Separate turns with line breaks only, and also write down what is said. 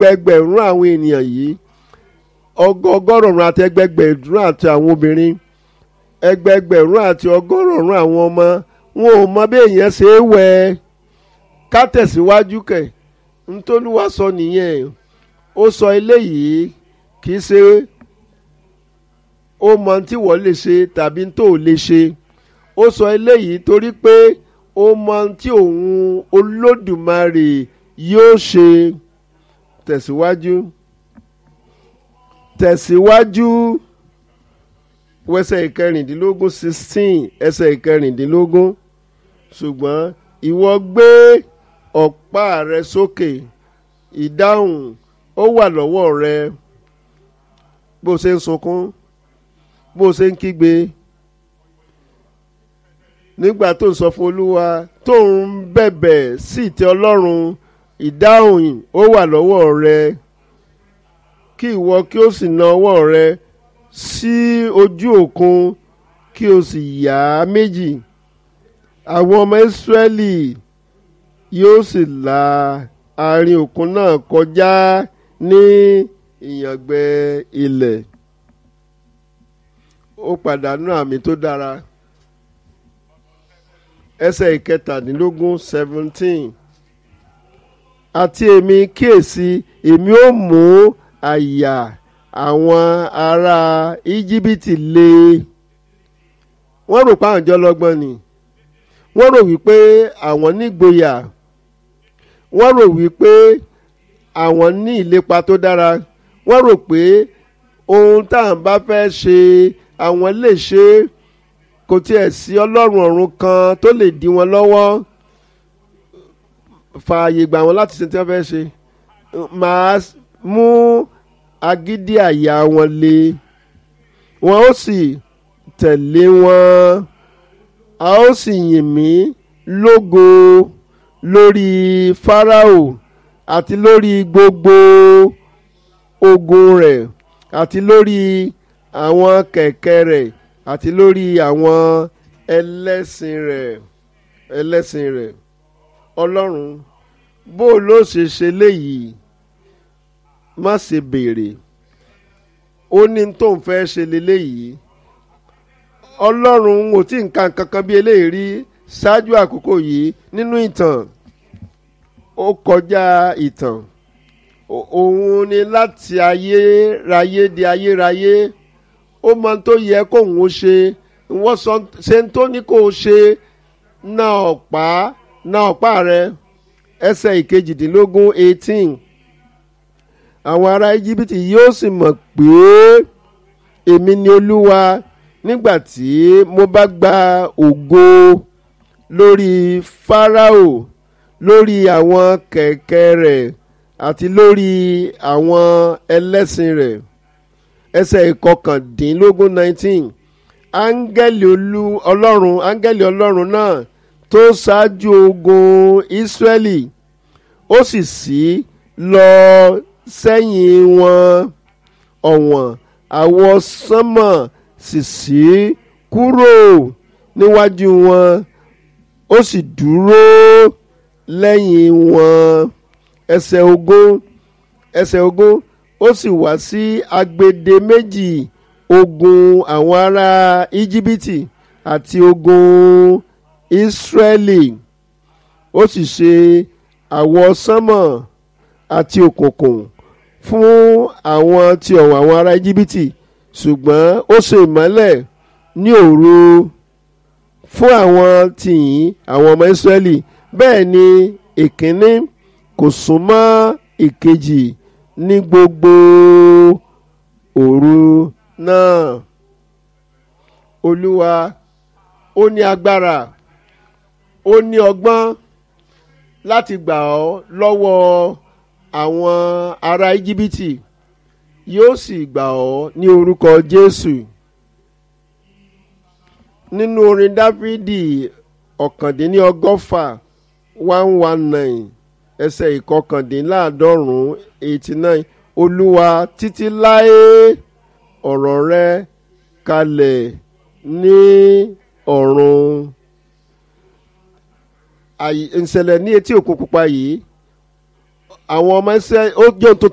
ẹgbẹgbẹ̀rún àwọn ènìyàn yìí ọgọgọ́rùn-ún àti ẹgbẹgbẹ̀rún àti àwọn obìnrin ẹgbẹgbẹ̀rún àti ọgọ́rùn-ún àwọn ọmọ wọn ò mọ bí èèyàn ṣe é wẹ̀ ká tẹ̀síwájú kẹ̀ ntòlúwa sọ nìyẹn ó sọ eléyìí kì í ṣe ó mọ tí wọ́n lè ṣe tàbí tó lè ṣe ó sọ eléyìí torí pé ó mọ tí òun olódùmarè yóò ṣe tẹ̀síwájú tẹ̀síwájú wẹsẹ̀ ìkẹrìndínlógún sixteen ẹsẹ̀ ìkẹrìndínlógún ṣùgbọ́n ìwọ gbé ọ̀pá rẹ sókè ìdáhùn ó wà lọ́wọ́ rẹ bó o ṣe ń sunkún bó o ṣe ń kígbe nígbà tó ń sọ fún olúwa tó ń bẹ̀bẹ̀ sí ìtẹ́ ọlọ́run ìdáhùn ó wà lọ́wọ́ rẹ kí ìwọ kí o sì na ọwọ́ rẹ sí ojú òkun kí o sì yà á méjì àwọn ọmọ ìsírẹ́lì yóò sì la àárín òkun náà kọjá ní ìyàngbẹ ilẹ̀ ó pàdánù àmì tó dára ẹsẹ̀ ìkẹtàdínlógún seventeen àti èmi kíyèsí èmi ó mú àyà àwọn ará íjíbítì le wọ́n rò pé àwọn jọ lọ́gbọ́n ni wọ́n rò wípé àwọn nígboyà wọ́n rò wípé àwọn ní ìlépa tó dára wọ́n rò pé ohun tá à ń bá fẹ́ ṣe àwọn lè ṣe kò tiẹ̀ sí ọlọ́run ọ̀run kan tó lè dí wọn lọ́wọ́ fààyè gbà wọn láti ṣe tí wọ́n fẹ́ ṣe màá mú agídí àyà wọn le wọn ó sì tẹ̀lé wọn a ó sì yìn mí lógo lórí Fáráò àti lórí gbogbo ogun rẹ̀ àti lórí àwọn kẹ̀kẹ́ rẹ̀ àti lórí àwọn ẹlẹ́sìn rẹ̀ ẹlẹ́sìn rẹ̀ ọlọ́run bó ló ṣe ṣe léyìí má ṣe béèrè ó ní tó ń fẹ́ ṣe léléyìí ọlọ́run ò tí nǹkan kankan bí eléyìí rí ṣáájú àkókò yìí nínú ìtàn ó kọjá ìtàn òun ni láti ayérayé di ayérayé ó mọ tó yẹ kóun ó ṣe wọ́n sọ ṣe ń tó ní kó o ṣe na ọ̀pá na ọ̀pá rẹ ẹsẹ̀ ìkejìdínlógún eighteen àwọn ará íjíbítì yóò sì mọ̀ pé èmi ni olúwa nígbà tí mo bá gba ògo lórí fáráò lórí àwọn kẹ̀kẹ́ rẹ̀ àti lórí àwọn ẹlẹ́sìn rẹ̀ ẹsẹ̀ ìkọkàndínlógún nineteen áńgẹ́lì olú ọlọ́run áńgẹ́lì ọlọ́run náà tó ṣáájú ogun ìsírẹ́lì ó sì sí lọ sẹ́yìn wọn ọ̀wọ̀n àwọ̀ sánmọ̀ sì sí kúrò níwájú wọn ó sì dúró lẹ́yìn wọn ẹsẹ̀ ogún ẹsẹ̀ ogún ó sì wá sí agbede méjì ogun àwọn ará íjíbítì àti ogun ìsírẹ́lì ó sì ṣe àwọ̀ sánmọ̀ àti òkùnkùn fún àwọn tí ọ̀wọ̀ àwọn ará íjíbítì ṣùgbọ́n ó ṣe ìmọ́lẹ̀ ní òru fún àwọn tìyín àwọn ọmọ ìsírẹ́lì bẹ́ẹ̀ ni ìkíní kò súnmọ́ ìkejì ní gbogbo òru náà olúwa ó ní agbára ó ní ọgbọ́n láti gbà ọ́ lọ́wọ́ àwọn ará íjíbítì yóò sì gbà ọ́ ní orúkọ jésù nínú orin dáfídì ọ̀kàndínlọ́gọ́fà one one nine ẹsẹ̀ ìkọkàndínláàádọ́rùn-ún eighty nine olúwa títí láé ọ̀rọ̀ rẹ kalẹ̀ ní ọ̀run ìṣẹ̀lẹ̀ ní etí òkun pupa yìí àwọn ọmọ ẹsẹ̀ ó jẹ́ ohun tó